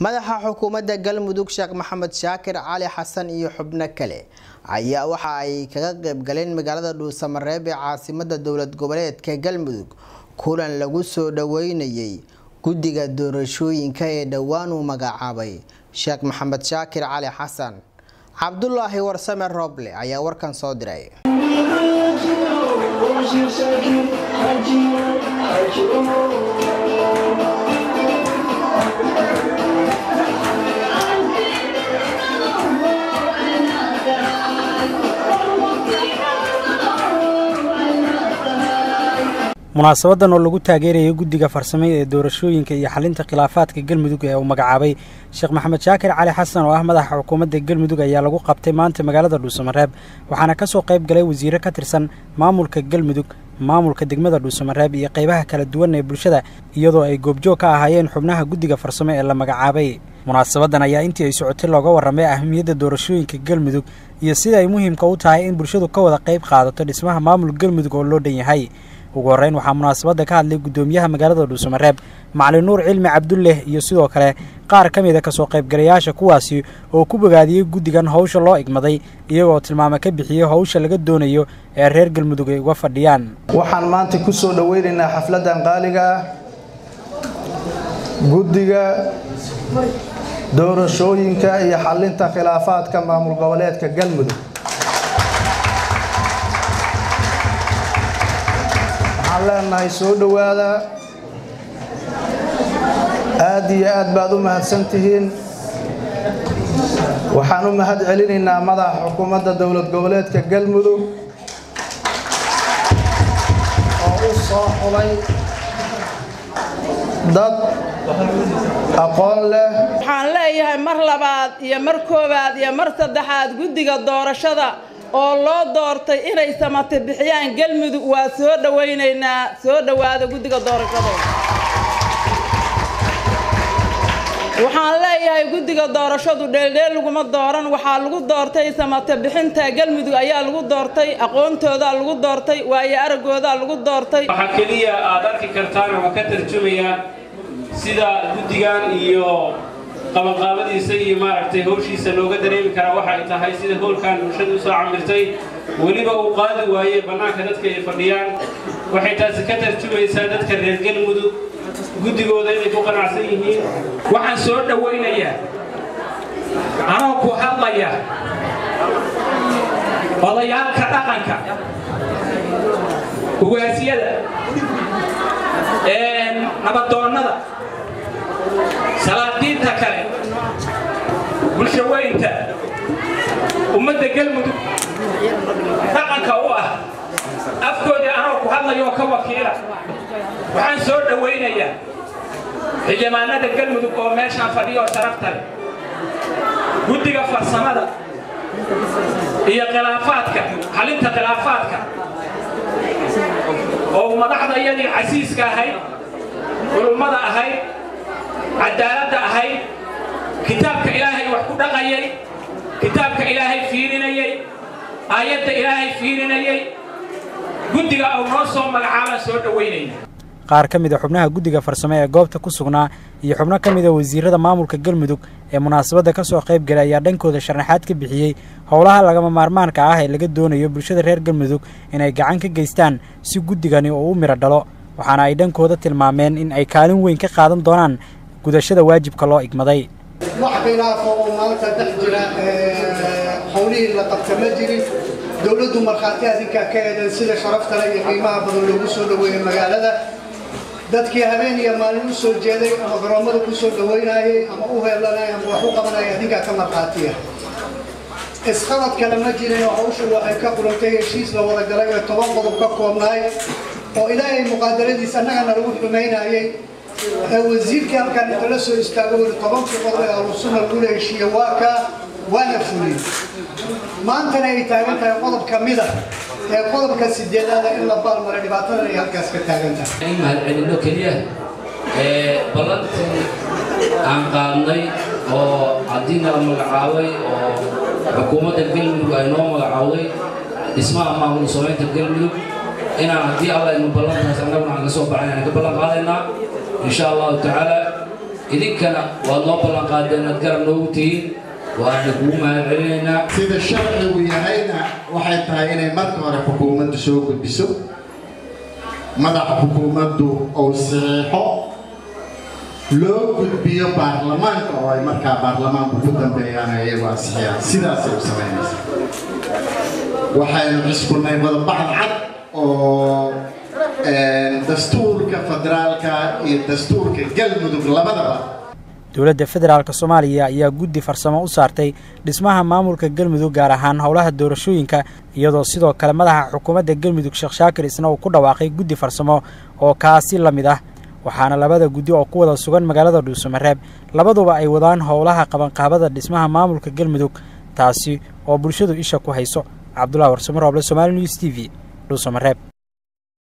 madaxa xukuumadda galmudug sheekh maxamed shaakir cali xasan iyo xubno kale ayaa waxa ay kaga qayb galeen magaalada dhuusamareeb ee caasimada dowlad goboleedka galmudug kulan lagu soo dhaweynayay guddiga doorashooyinka ee dhowaan uu magacaabay sheekh maxamed shaakir cali xasan cabdulaahi warsame rooble ayaa warkan soo diray munaasabadan oo lagu taageerayay guddiga farsame ee doorashooyinka iyo xalinta khilaafaadka galmudug ee uu magacaabay sheekh maxamed shaakir cali xasan oo ah madaxa xukuumadda galmudug ayaa lagu qabtay maanta magaalada dhuusamareeb waxaana kasoo qayb galay wasiiro ka tirsan maamulka galmudug maamulka degmada dhuusamareeb iyo qaybaha kala duwan ee bulshada iyadoo ay goobjoog ka ahaayeen xubnaha guddiga farsame ee la magacaabay munaasabadan ayaa intii ay socotay looga warramay ahmiyadda doorashooyinka galmudug iyo sida ay muhiimka u tahay in bulshadu ka wada qayb qaadato dhismaha maamul galmudug oo loo dhan yahay ugu horreyn waxaa munaasabadda ka hadlay guddoomiyaha magaalada dhuusamareeb macalin nuur cilmi cabdulleh iyo sidoo kale qaar ka mid a kasoo qaybgalayaasha kuwaasi oo ku bogaadiyey guddigan howsha loo igmaday iyagoo tilmaamo ka bixiyey howsha laga doonayo ee reer galmudug ay uga fadhiyaan waxaan maanta ku soo dhoweynaynaa xafladdan qaaliga ah guddiga doorashooyinka iyo xalinta khilaafaadka maamul goboleedka galmudug waxaan leenahay soo dhowaada aad iyo aad baad u mahadsantihiin waxaan u mahad celinaynaa madaxa xukuumadda dowlad goboleedka galmudug oo u soo xulay dad aqoon leh waxaan leeyahay mar labaad iyo mar koowaad iyo mar saddexaad guddiga doorashada oo loo doortay inay samate bixiyaan galmudug waa soo dhawaynaynaa soo dhowaada guddiga doorashada waxaan leeyahay guddiga doorashadu dheeldheel laguma dooran waxaa lagu doortay samate bixinta galmudug ayaa lagu doortay aqoontoodaa lagu doortay waayo araggoodaa lagu doortay waxaa keliya aad arki kartaan ama ka tarjumaya sida guddigan iyo qabanqaabadiisa iyo maaragtay howshiisa looga dareemi karaa waxay tahay sida howlkan bulshada usoo camirtay weliba uu qaadi waaye bannaanka dadka ay fadhiyaan waxay taasi ka tarjumaysaa dadka reer galmudug guddigooda inay ku qanacsan yihiin waxaan soo dhowaynayaa anoo ku hadlaya odayaalka dhaqanka ugaasiyada nabadoonnada salaadiinta kale bulshaweynta ummadda galmudug dhaqanka u ah afkoodii anoo ku hadlayoo ka wakiila waxaan soo dhowaynayaa xildhibaanada galmudug oo meeshaan fadhiyo sharafta leh guddiga farsamada iyo khilaafaadka xalinta khilaafaadka oo madaxda iyadii casiiska ahayd culummada ahayd cadaaladda ahayd kitaabka ilaahay wax ku dhaqayay kitaabka ilaahay fiirinayay aayadda ilaahay fiirinayay guddiga uu noo soo magacaabaan soo dhowaynayna qaar ka mid a xubnaha guddiga farsame ee goobta ku sugnaa iyo xubno ka mid a wasiirada maamulka galmudug ee munaasabadda ka soo qayb galay ayaa dhankooda sharaxaad ka bixiyey howlaha lagama maarmaanka ah ee laga doonayo bulshada reer galmudug inay gacan ka geystaan si guddigani oo u midho dhalo waxaana ay dhankooda tilmaameen in ay kaalin weyn ka qaadan doonaan gudashada waajibka loo igmaday wax khilaafo oo maanta dhex jira howlihii la qabta ma jirin dowladdu markhaati adinkaa ka eedan sida sharaftale iyo qiimaha badan loogu soo dhaweeyey magaalada dadkii habeen iyo maalin u soo jeeday ama garoommada ku soo dhaweynayay ama u heelanay ama wax u qabanaya adinkaa ka markhaatiya isqabad kale ma jirin oo hawshu waxay ka qulantay heshiis la wada galay ee toban qodob ka koobnaay oo ilaahay muqaadaradiisa annagana lagu xumaynayay ee wasiirkii halkaan inta la soo istaago weli tobankii qodob ee ahlusunna lagula heshiiye waa kaa waana fuliyey maantana ay taagan tahay qodob ka mida ee qodobka sideedaada in la baalmara dhibaatadan ay halkaas ka taagan tahay in mahadcelinno keliya ee ballantii aan qaadnay oo haddiina la magacaabay oo xukuumadda galmudug ay noo magacaawday dhismaha maamul samaynta galmudug inaan haddii alla aynu ballantaas annaguna aan ka soo baxay aan ka ballan qaadaynaa insha allahu tacaala idinkana waad noo ballanqaadeen inaad garab noogu tihiin waana kugu mahad celinaynaa sida sharcigu yahayna waxay tahay inay marka hore xukuumaddu soo gudbiso madaxa xukuumaddu uu saxiixo loo gudbiyo baarlamaanka oo ay markaa baarlamaanku ku dambeeyaan iyagu ansixiyaan sidaasay u samaynaysaa waxaynu ciskunay wadabacd cad oo dastuurka federaalka iyo dastuurka galmudug labadaba dowladda federaalk soomaaliya ayaa guddi farsamo u saartay dhismaha maamulka galmudug gaar ahaan howlaha doorashooyinka iyadoo sidoo kale madaxa xukuumadda galmudug sheekh shaakir isna uu ku dhawaaqay guddi farsamo oo kaasi la mid ah waxaana labada guddi oo ku wada sugan magaalada dhuusamareeb labaduba ay wadaan howlaha qabanqaabada dhismaha maamulka galmudug taasi oo bulshadu isha ku hayso cabdullahi warsamar ooble somaali news t v dhuusamareeb